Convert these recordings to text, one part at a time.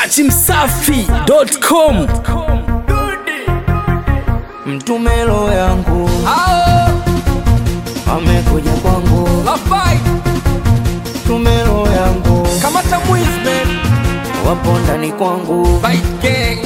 dachimsafi.com mtumelo yangu Ao, amekuja kwangu Lafai, mtumelo yangu kamata Wisman, wapo ndani kwangu Bite Gang,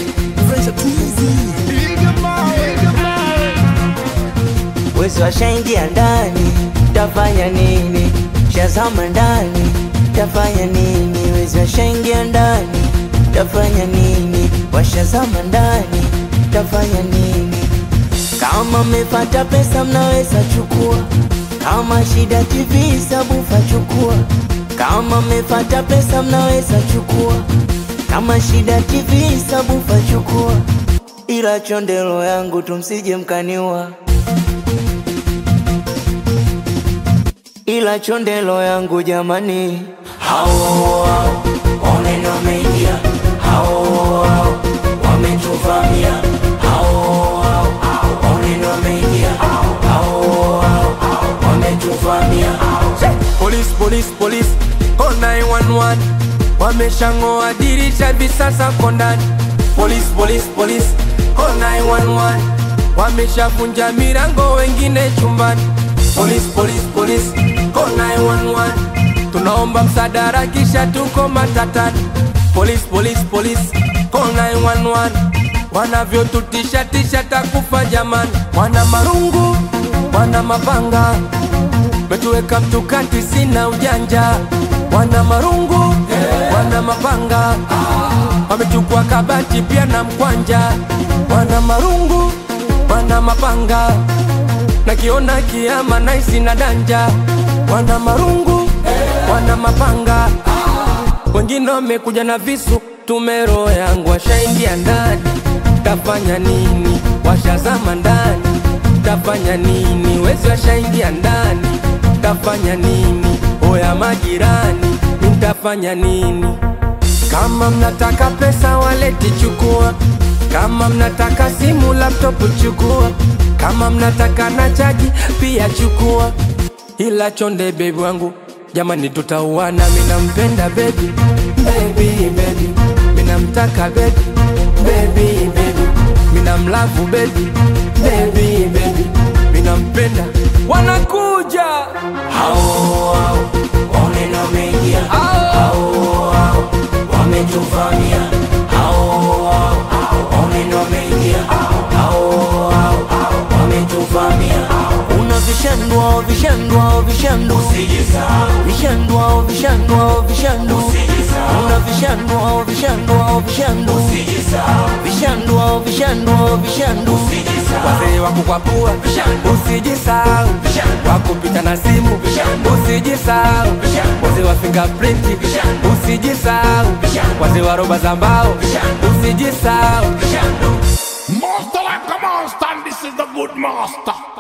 wezi washaingia ndani tafanya nini shazama ndani tafanya nini wezi washaingia ndani tafanya nini washazama ndani tafanya nini kama mmepata pesa mnaweza chukua kama shida tv sabufa chukua kama mmepata pesa mnaweza chukua kama shida tv sabufa chukua ila chondelo yangu tumsije mkaniwa ila chondelo yangu jamani hao hao oneno wameingia hao hao wametuvamia hao hao oneno wameingia hao hao wametuvamia Police, police, police, call 911 Wameshang'oa dirisha hivi sasa ko ndani Police, police, police, call 911 Wameshavunja milango wengine chumbani Police, police, police, call 911 Tunaomba msaada kisha tuko matatani Police, police, police, call 911 Wanavyotutisha tisha takufa jamani Wana marungu, wana mapanga metuweka mtukati, sina ujanja, wana marungu wana mapanga, wamechukua kabati pia na mkwanja, wana marungu wana mapanga, nakiona kiama naisi na danja, wana marungu wana mapanga, wengine wamekuja na visu, tumero yangu washaingia ndani, tafanya nini? Washazama ndani, tafanya nini? Wezi washaingia ndani, tafanya nini? Oya majirani, nitafanya nini? Kama mnataka pesa waleti chukua, kama mnataka simu laptop chukua, kama mnataka na chaji pia chukua, ila chonde bebi wangu jamani, tutauana. Minampenda bebi, bebi, bebi, minamtaka bebi, bebi, bebi, minamlavu bebi, bebi, bebi, minampenda. Wanakuja hao hao oneno wameingia hao hao wametuvamia hao hao oneno wameingia hao hao wametuvamia una vishandwa vishandwa vishandu vishandwa vishandwa vishandu una vishandwa vishandwa vishandu vishandwa vishandwa vishandu wazee wa kukwapua, usijisahau wakupita na simu, usijisahau wazee wa fingerprint, usijisahau wazee wa roba za mbao, usijisahau Master like a monster, and this is the good master.